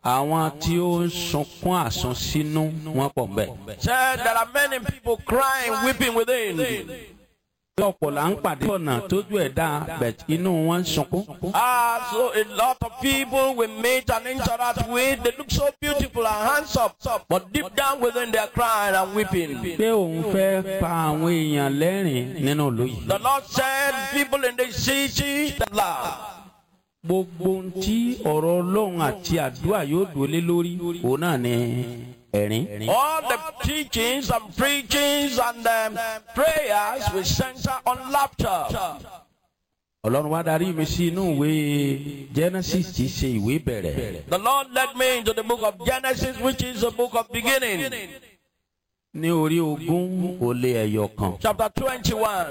àwọn tí ó ń sunkún àsunsínú wọn pọ̀ mbẹ́. Said there are many people crying, weeping within. bí ọ̀pọ̀ là ń pàdé ọ̀nà tójú ẹ̀ dá bẹ̀t inú wọn ń sunkún. Ah, so a lot of people we meet and interact with, they look so beautiful and handsome, but deep down within they are crying and weeping. pé òun fẹ́ pa àwọn èèyàn lẹ́rìn nínú ìlú yìí. The Lord said, people in the city that laugh. gbogbo ohun tí ọ̀rọ̀ ọlọ́run àti àdúrà yóò dúró lé lórí òun náà ni ẹ̀rín. All the teachings and preachings and um, prayers will center on laughter. ọlọ́run wá darí mi sí inú ìwé genesis tí í ṣe ìwé bẹ̀rẹ̀. The Lord led me into the book of Genesis, which is the book of beginning, ní orí ogún ó lé ẹyọ kan. chapter 21.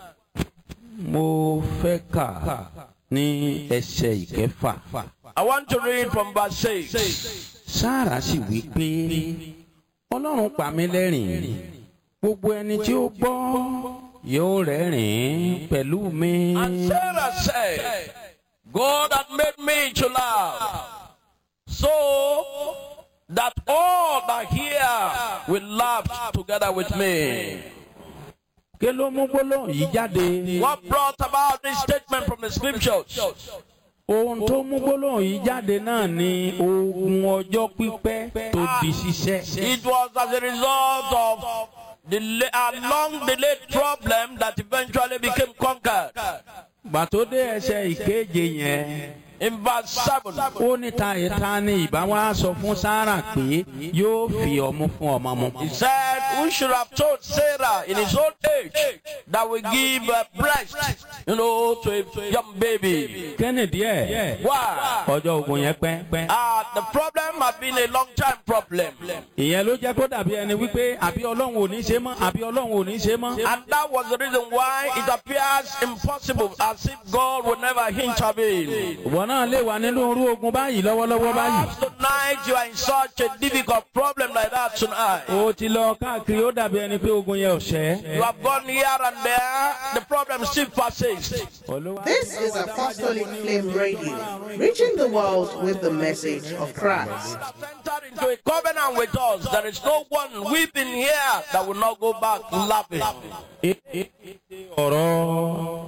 mo fẹ́ kà ní ẹsẹ̀ ìkẹfà. I want to read from verse 6. sára sì wí pé ọlọ́run pa mí lẹ́rìn gbogbo ẹni tí ó gbọ́ yóò rẹ́rìn pẹ̀lú mi. And Sarah said, God had made me to laugh, so that all that hear will laugh together with me. kí ló mú gbólóhùn yìí jáde. What brought about this statement from the scriptures? ohun tó mú gbólóhùn yìí jáde náà ni ogun ọjọ́ pípẹ́ tó di ṣiṣẹ́. It was as a result of the la- a long delayed problem that eventually became conquered. gbà tó dé ẹsẹ̀ ìkeje yẹn In verse 7, ó ní ta ìta ni ìbá wa sọ fún sára pé yóò fi ọmú fún ọmọ mu. he said, Who should have told Sarah in his old age that we give a breast, you know, to a young baby? kẹ́nìdí ẹ̀ Why? ọjọ́ ogun yẹn pẹ́. Uh, the problem had been a long time problem. ìyẹn ló jẹ́ kó dàbí ẹni wípé àbí ọlọ́run ò ní ṣe mọ́ àbí ọlọ́run ò ní ṣe mọ́. And that was the reason why it appears impossible as if God would never intervene. ìwọ náà lè wà nínú irú ogun báyìí lọ́wọ́lọ́wọ́ báyìí. Perhaps tonight you are in such a difficult problem like that tonight. o ti lọ káàkiri ó dàbí ẹni pé ogun yẹn ò ṣẹ́. You have gone here and there, the problem still persists. Olúwa- This is Apostolic Flame Radio, reaching the world with the message of Christ. Have entered into a covenant with us. There is no one weeping here that will not go back laughing. ọ̀rọ̀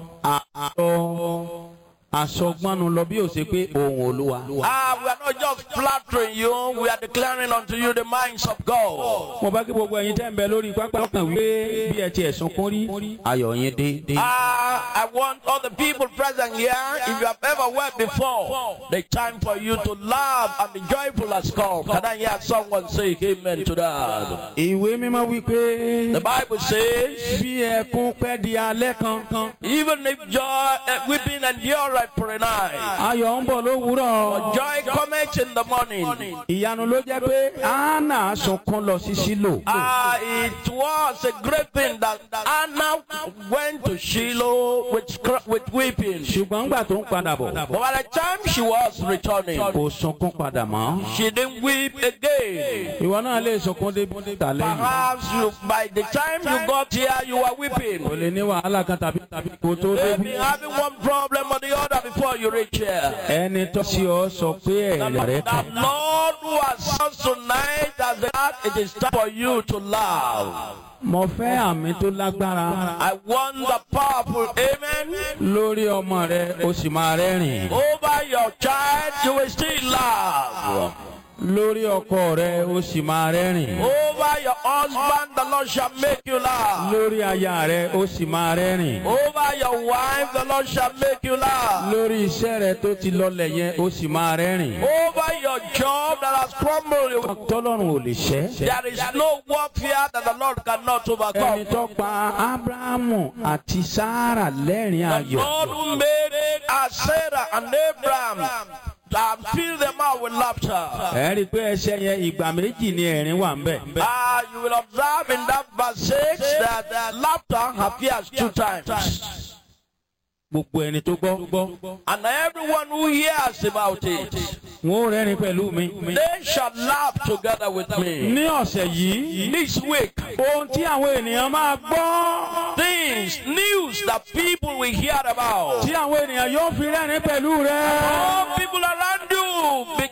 àtọ̀ àsọgbọ́nu lọ bí ó ṣe pé ohun olúwa. Ah, we are not just flattering you, we are declaring unto you the minds of God. mo bá kí gbogbo ẹ̀yin tẹ́ ń bẹ lórí pápá ọkàn wípé bí ẹ ti ẹ̀sùn kún rí ayọ̀ yín dé. Ah, I want all the people present here, if you have ever wept before, the time for you to laugh and be joyful has come. Can I hear someone say amen to that? ìwé mímọ́ wípé The Bible says, bí ẹkún pẹ́ di alẹ́ kankan even if joy, uh, weeping endure for a night, ayọ̀ ń bọ̀ lówùúrọ̀. joy cometh in the morning. ìyanu ló jẹ́ pé anna sunkún lọ sí sílò. Ah, it was a great thing that Anna went to Shiloh with, cr- with weeping. ṣùgbọ́n ńgbà tó ń padà bọ̀ But by the time she was returning, kò sunkún padà mọ́. she didn't weep again. ìwọ náà lè sunkún dé tà lẹ́yìn. Perhaps you, by the time you got here, you were weeping. kò lè ní wàhálà kan tàbí tàbí kò tó You've débi. been having one problem or the other before you reach here. ẹni tó sí ọ sọ pé ẹ̀rẹ̀ rẹ The kàn. Lord who has us tonight as that it is time for you to laugh. mo fẹ́ àmì tó lágbára I want the powerful amen. lórí ọmọ rẹ o sì máa rẹ́rìn. Over your child, you will still laugh. lórí ọkọ rẹ o sì máa rẹ́rìn. Over your husband, the Lord shall make you laugh. lórí aya rẹ o sì máa rẹ́rìn. Over your wife, the Lord shall make you laugh. lórí iṣẹ́ rẹ tó ti lọlẹ̀ yẹn o sì máa rẹ́rìn. Over your job that has crumbled, tọ́lọ́run ò lè ṣẹ́. there is no warfare that the Lord cannot ẹni overcome. tó pa abrahamu àti sara lẹ́rìn The ayọ̀. Lord who made as Sarah and Abraham and fill them out with laughter. ẹ rí i pé ẹsẹ̀ yẹn ìgbà méjì ni ẹ̀rín wà ń bẹ̀. Ah, you will observe in that verse 6 that uh, laughter appears two times. gbogbo ẹni tó gbọ́ And everyone who hears about it, wọn ò rẹ́rìn pẹ̀lú mi. they shall laugh together with me. ní ọ̀sẹ̀ yìí This week, ohun tí àwọn ènìyàn máa gbọ́ things, news that people will hear about. tí àwọn ènìyàn yóò fi rẹ́rìn pẹ̀lú rẹ. All people around you